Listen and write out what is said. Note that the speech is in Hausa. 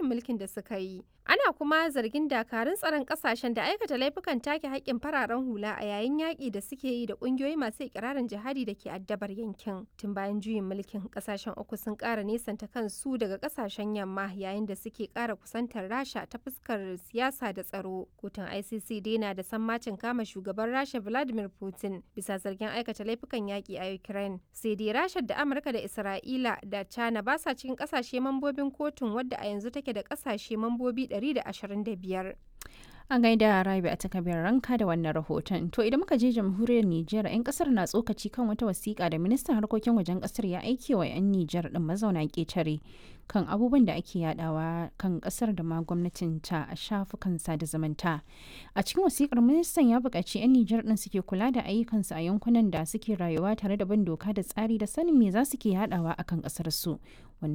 mulkin da suka yi. Ana kuma zargin dakarun tsaron ƙasashen da aikata laifukan take haƙƙin fararen hula a yayin yaƙi da suke yi da ƙungiyoyi masu ikirarin jihadi da ke addabar yankin. Tun bayan juyin mulkin ƙasashen uku sun ƙara nesanta kansu daga ƙasashen yamma yayin da suke ƙara kusantar Rasha ta fuskar siyasa da tsaro. Kotun ICC dai na da sammacin kama shugaban Rasha Vladimir Putin bisa zargin aikata laifukan yaƙi a Ukraine. Sai dai Rasha da Amurka da Isra'ila da China ba sa cikin ƙasashe mambobin kotun wadda a yanzu take da ƙasashe mambobi 125. An gaida Rabi a takabiyar ranka da wannan rahoton. To idan muka je jamhuriyar Nijar, 'yan kasar na tsokaci kan wata wasiƙa da ministan harkokin wajen kasar ya aike wa 'yan Nijar din mazauna ƙetare kan abubuwan da ake yadawa kan kasar da ma gwamnatin ta a shafukan sada zumunta. A cikin wasiƙar ministan ya buƙaci 'yan Nijar din suke kula da ayyukansu a yankunan da suke rayuwa tare da bin doka da tsari da sanin me za su ke yadawa akan kasar su.